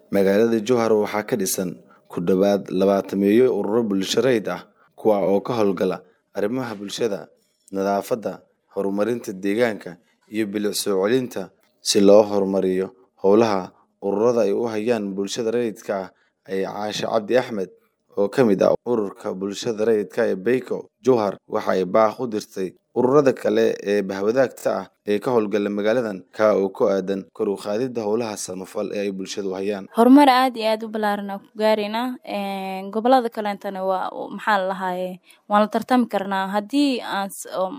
Magaalada Jowhar waxaa ka dhisan ku dhawaad labaatameeyo ururo bulsho rayid ah kuwa oo ka howlgala arrimaha bulshada, nadaafadda, horumarinta deegaanka, iyo bilic soo celinta si loo horumariyo howlaha ururada ay u hayaan bulshada rayidka ah ayaa Caashe Cabdi Axmed oo ka mid ah ururka bulshada rayidka ee Beyko Jowhar waxa ay baaq u dirtay ururada kale ee bahwadaagta ah ee ka howlgala magaaladan ka oo ku aadan kor u qaadida howlaha samafal ee ay bulshada u hayaan horumar aad iyo aad u balaaran aan ku gaaraynaa een gobolada kaleetana waa maxaa la lahaaye waan la tartami karnaa haddii aan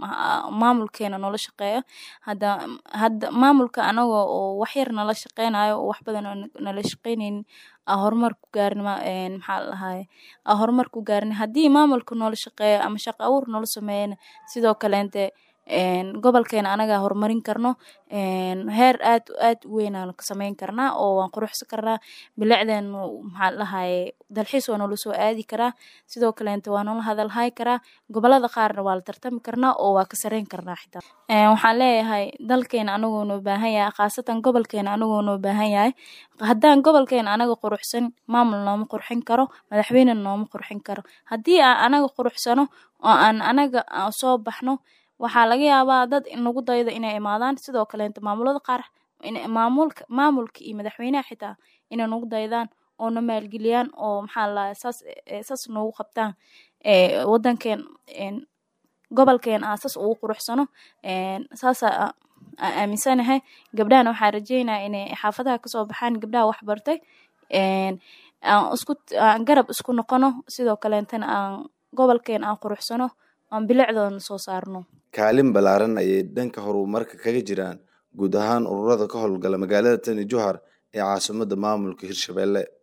maamulkeena noola shaqeeyo hadda hadda maamulka anaga oo wax yar nala shaqeynayo oo wax badan oo nala shaqeyneynin aan horumar ku gaarin een maxaa la lahaaye aan horumar ku gaarin haddii maamulka noola shaqeeyo ama shaqo abuur noola sameeyana sidoo kaleente een gobolkeena anaga horumarin karno een heer aad aad u weyn aan ka sameyn karnaa oo waan quruxsan karnaa bilicdeena maxaa la lahaaye dalxiis waa noola soo aadi karaa sidoo kaleente waa noola hadal hayi karaa gobolada qaarna waa la tartami karnaa oo waa ka sareyn karnaa xitaa een waxaan leeyahay dalkeena anagoo noo baahan yahay khaasatan gobolkeena anagoo noo baahan yahay haddaan gobolkeena anaga quruxsan maamul nooma qurxin karo madaxweyne nooma qurxin karo haddii aan anaga quruxsano oo aan anaga aan soo baxno waxaa laga yaabaa dad nagu daydo inay imaadaan sidoo kaleente maamulada qaar maamulka maamulka iyo madaxweynaha xitaa inay nagu daydaan oo na maalgeliyaan oo maxaa la lahaaye saas saas noogu qabtaan ee wadankeen een gobolkeena aan saas ugu quruxsano een saas aan aaminsanahay gabdhahana waxaan rajeynaya inay xaafadaha kasoo baxaan gabdhaha wax bartay een aan isku aan garab isku noqono sidoo kaleentana aan gobolkeena aan quruxsano aan bilicdoona soo saarno kaalin ballaaran ayay dhanka horumarka kaga jiraan guud ahaan ururada ka howlgala magaalada tani Jowhar ee caasimadda maamulka Hirshabelle